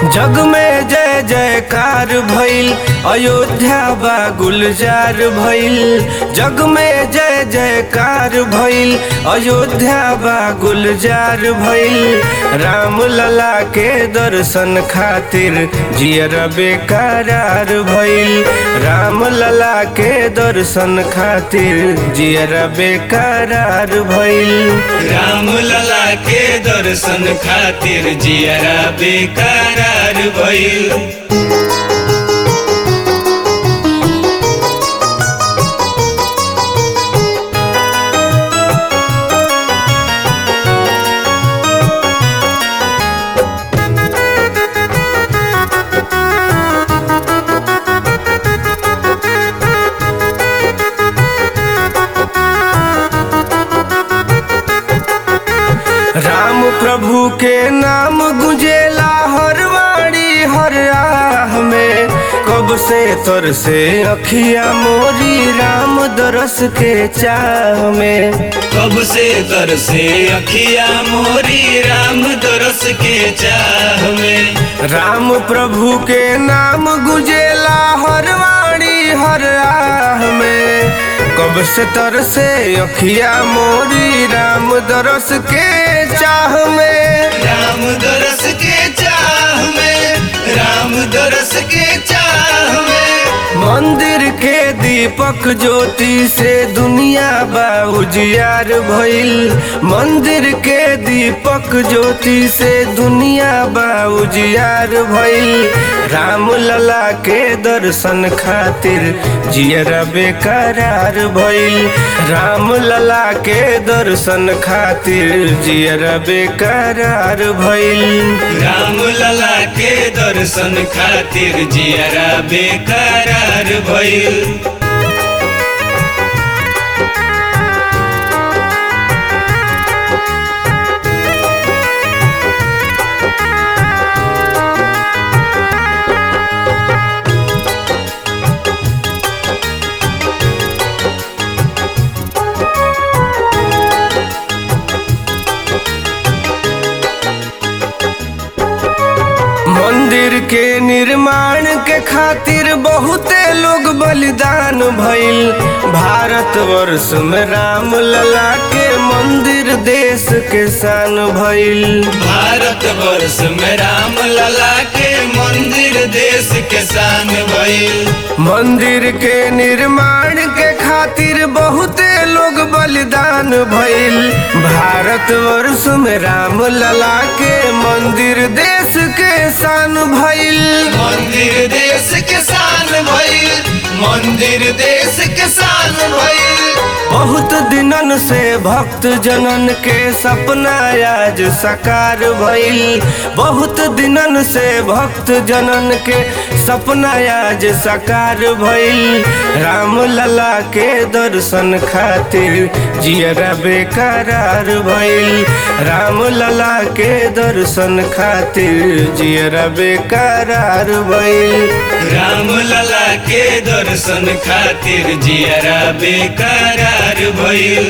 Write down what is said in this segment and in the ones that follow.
जग में जय जयकार भइल अयोध्या बा गुलजार भइल जग में जय जयकार भइल अयोध्या बा गुलजार भइल राम लला के दर्शन खातिर जियर बेकरार भइल राम लला के दर्शन खातिर जियर बेकरार भइल राम लला के दर्शन खातिर जियरा बेकरार भइल राम प्रभु के नाम गुंजेला हर वाणी हर राह में कब से तर से अखिया मोरी राम दरस के चाह में कब से दर से अखिया मोरी राम दरस के चाह में राम प्रभु के नाम गुंजेला हर वाणी हर राह में कब से तर से अखिया मोरी राम दरस के चाह में राम दरस के चाह में राम दरस के चाह में मंदिर के दीपक ज्योति से दुनिया बा उजियार भइल मंदिर के दीपक ज्योति से दुनिया बा उजियार भइल राम लला के दर्शन खातिर जियरा बेकरार भइल राम लला के दर्शन खातिर जियरा बेकरार भइल राम लला के दर्शन खातिर जियरा बेकरार भइल मंदिर के निर्माण के खातिर बहुते लोग बलिदान भइल भारत वर्ष में राम लला के मंदिर देश के शान भइल भारत वर्ष में राम लला के मंदिर देश के शान भइल मंदिर के निर्माण के खातिर बहुते लोग बलिदान भइल भारत वर्ष में राम लला के मंदिर देश के शान भइल मंदिर देश के शान भइल मंदिर देश के शान भइल बहुत दिनन से भक्त जनन के सपना आज साकार भइल बहुत दिनन से भक्त जनन के सपना आज साकार भइल राम लला के दर्शन खातिर जियरा बेकरार भइल राम लला के दर्शन खातिर जियरा बेकरार भइल राम लला के दर्शन खातिर जियरा बेकरार भइल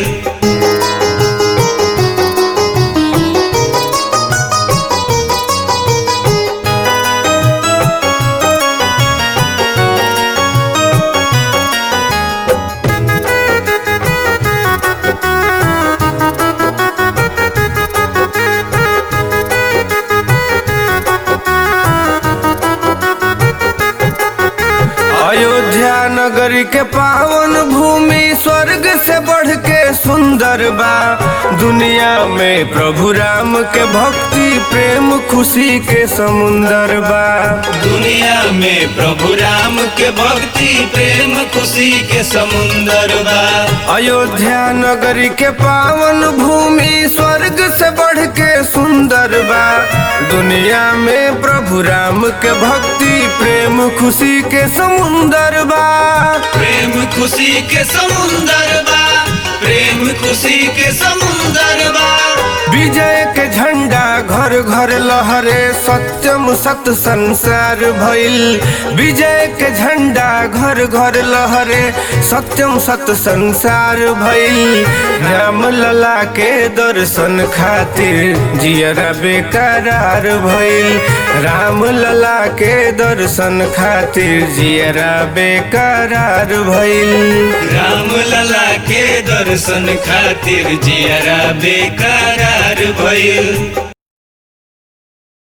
अयोध्या नगरी के पावन भूमि स्वर्ग से बढ़ के सुंदर बा दुनिया में प्रभु राम के भक्ति प्रेम खुशी के समुंदर बा दुनिया में प्रभु राम के भक्ति प्रेम खुशी के समुंदर बा अयोध्या नगरी के पावन भूमि स्वर्ग से बढ़ के सुंदर बा दुनिया में प्रभु राम के भक्ति प्रेम खुशी के समुंदर बा प्रेम खुशी के समुंदर बा प्रेम खुशी के समुंदर बा विजय के झंडा घर घर लहरे सत्यम सत संसार भइल विजय के झंडा घर घर लहरे सत्यम सत संसार भइल राम लला के दर्शन खातिर जियरा बेकरार भइल राम लला के दर्शन खातिर जियरा बेकरार भइल राम लला के दर्शन खातिर जियरा बेकरार भइल